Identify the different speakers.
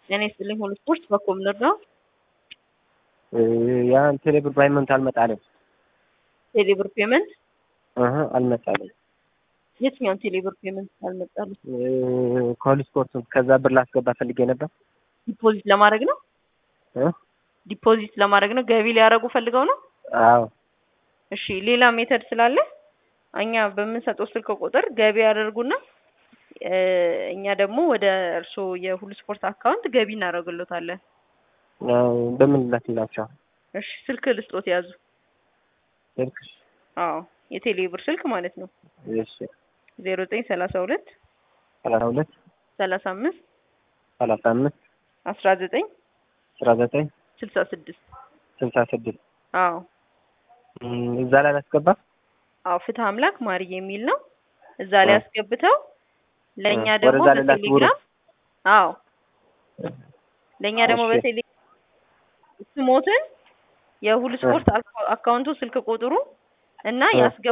Speaker 1: ጤና ይስጥልኝ ሁሉ ስፖርት በኮምነር ነው።
Speaker 2: ያን ቴሌብር ባይመንት አልመጣልም።
Speaker 1: ቴሌብር ፔመንት
Speaker 2: እህ አልመጣልም።
Speaker 1: የትኛውን ቴሌብር ፔመንት አልመጣልም?
Speaker 2: ኮል ስፖርት ከዛ ብር ላስገባ ፈልጌ ነበር።
Speaker 1: ዲፖዚት ለማድረግ ነው።
Speaker 2: እ
Speaker 1: ዲፖዚት ለማድረግ ነው። ገቢ ሊያደርጉ ፈልገው ነው።
Speaker 2: አዎ
Speaker 1: እሺ ሌላ ሜተድ ስላለ እኛ በምንሰጠው ስልክ ቁጥር ገቢ ያደርጉና እ እኛ ደግሞ ወደ እርስዎ የሁሉ ስፖርት አካውንት ገቢ እናደርግሎታለን።
Speaker 2: በምን ላክላቸው?
Speaker 1: እሺ ስልክ ልስጦት ያዙ።
Speaker 2: ስልክ
Speaker 1: አዎ የቴሌ ብር ስልክ ማለት ነው።
Speaker 2: እሺ
Speaker 1: ዜሮ ዘጠኝ ሰላሳ ሁለት
Speaker 2: ሰላሳ ሁለት
Speaker 1: ሰላሳ አምስት
Speaker 2: ሰላሳ አምስት
Speaker 1: አስራ ዘጠኝ
Speaker 2: አስራ ዘጠኝ
Speaker 1: ስልሳ ስድስት
Speaker 2: ስልሳ ስድስት
Speaker 1: አዎ
Speaker 2: እዛ ላይ ላስገባ?
Speaker 1: አዎ ፍትህ አምላክ ማርዬ የሚል ነው። እዛ ላይ አስገብተው ለእኛ
Speaker 2: ወደዛ
Speaker 1: ደግሞ
Speaker 2: ልላክ
Speaker 1: በቴሌግራም አዎ ለእኛ ደግሞ
Speaker 2: እሺ።
Speaker 1: በቴሌግራም ስሞትን የሁሉ ስፖርት አካውንቱ ስልክ ቁጥሩ እና
Speaker 2: እ።
Speaker 1: ያስገ